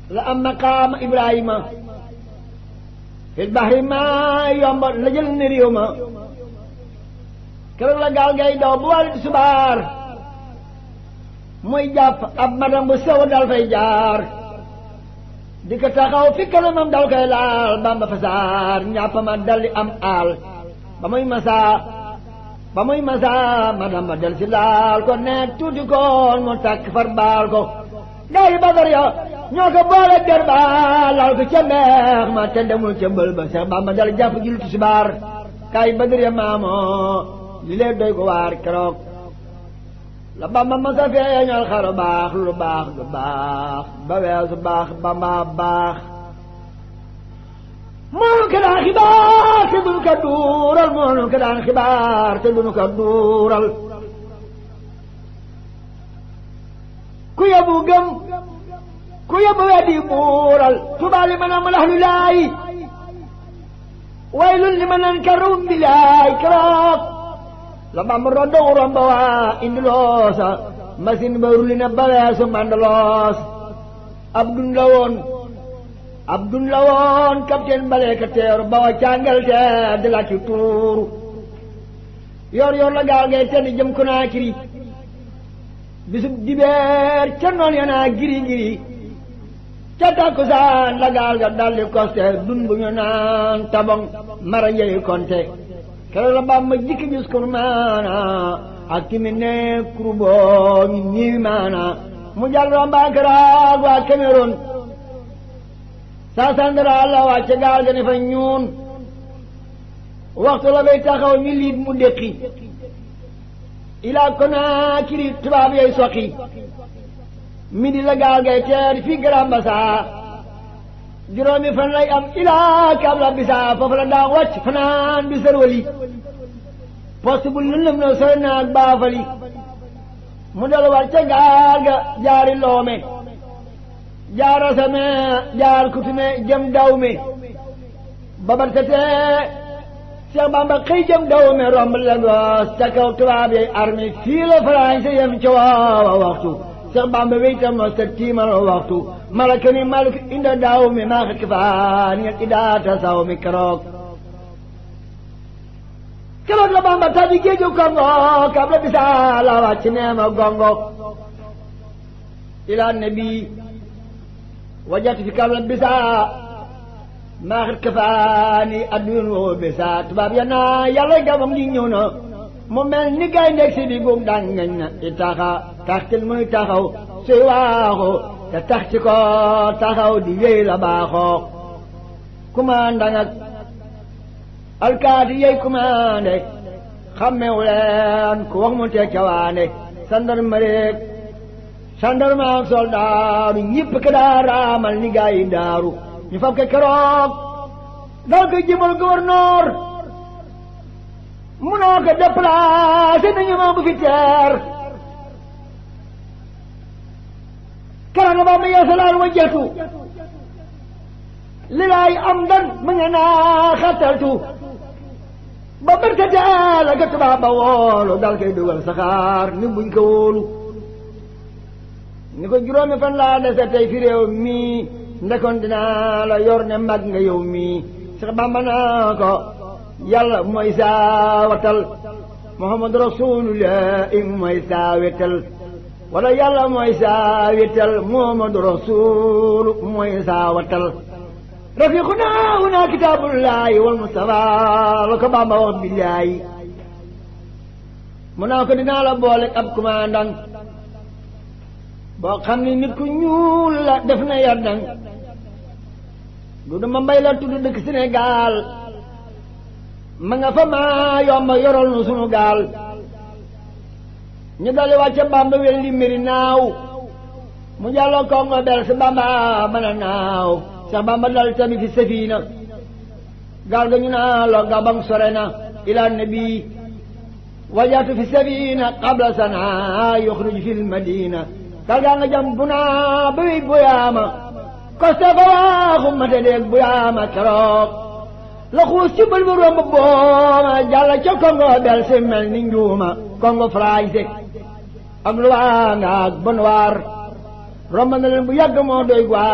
la am maqaama Ibrahima fil bahri ma yomba la jël ne réew ma keroog la gaal ngay daw bu wàllu subaar muy jàpp ab madam bu sew dal fay jaar di ko taxaw fi kanamam dal koy laal bamba fasaar ñàpp ma daldi am aal ba muy masaa ba muy masaa madam ba del si laal ko nekk tuuti koon mu takk far baal ko gaa yi badar ya ñoo ko boole der ba laal ko ca mbeex ma te demul ca mbël ba Seex Bamba dal jàpp julli tisbaar gaa yi badar ya maamoo li lee doy ko waar keroog la bamba masa feeñal xaru baax lu baax lu baax ba weesu baax bamba baax moonu ko daan xibaar te duñu ko duural moonu ko daan xibaar te duñu ko duural ku yóbbu gëm ku yóbbu weddi buural tubaali ma naan malax lu laay waylun li ma naan karum bi laay keroog la bamba roddo romba waa indi loosa machine ba rulli na ba weesu mandaloos ab dun la woon ab dun la woon capitaine balee ka teeru ba wa càngal te di la ci tuuru yor yor la gaal ngay tenn jëm Konaakiri bisub dibeer ca noon ya naa giri giri ca takkusaan la gaal ga daldi koste dun bu ñu naan tabong mara njëy konte keroog la Bamba jikki gis kur maana ak kimi ne kuruboo ñu ñiwi maana mu jàll rombaakaraag waa Cameroun saa sandara la wàcce gaal ga ne fa ñuun waxtu la bay taxaw ñu liit mu déqi ilaa Konaakiri tubaab yay soqi midi la gaal gay teer fii Grand Bassam juróomi fan lay am ilaa Kabla Bisa foofu la daa wàcc fanaan bi sërwali poste bu lëndëm na sooy naag baafali mu dal war ca gaal ga jaari loome jaar asame jaar kutume jëm dawme babar setee Cheikh Bamba xëy jëm dawme romb Lagos ca kaw tubaab yay armée fii la français yem ca waawa waxtu Cheikh Bamba weytam no sa tiimal waxtu malaka ni malik inda daaw mi maa xit faan ngeen idaata saw mi keroog keroog la Bamba tabi géeju Kongo kab la bisa la wàcc neema gongo ila nabi wajat fi kab la bisa maa xit kafaani addun woo bisa tubaab ya naa yàlla gamam li ñëw na mu mel ni gay ndeg si di gum daan ngañ na i taxa taxtil muy taxaw suy waaxu te tax ci ko taxaw di yéy la baaxoo commandant ak alkaati yey commandé xammewu leen ku wax mu teg cawaane gendarmerie gendarme ak soldaaru ñëpp ke daa raamal ni gaa yi daaru ñu fab ke keroog dal ko jëmal gouverneur munoo ko déplacé nañu ma bu fi teer karanga ba ma yeesalaal wajjatu li laay am dan mu nga naa xattaltu ba bërkate la ga tubaab ba woolu dal koy dugal saxaar ni buñ ko wóolu ni ko juróomi fan laa dese tey fi réew mii ndekoon dinaa la yor ne mag nga yow mii sax bamba naa ko yàlla mooy saa watal muhammadu rasulullah mooy saa wetal wala yàlla mooy saa wetal muhammadu rasul mooy saa watal rafiquna huna kitaabullahi wal mustafa la ko bamba wax billaahi mu naa ko dinaa la boole ab commandant boo xam ne nit ku ñuul la def na yardang du dama mbay la tudd dëkk Sénégal ma nga fa maa yomba yoral nu sunu gaal ñu dali wàcce bamba wel li mbiri naaw mu jàlloo kongo bel si bamba mën a naaw sax bamba dal tamit fi safina gaal ga ñu naa lo gabang sore na ila nabi wajaatu fi safina qabla sana yuxruj fi lmadina gaal gaa nga jam bu naa ba wey boyaama koste fa waaxu mate deeg boyaama keroog la xuus ci bël bu romb booma jàlla ca kongo bel si mel ni njuuma kongo français ak lu waa nga ak bon waar romb na leen bu yàgg moo doy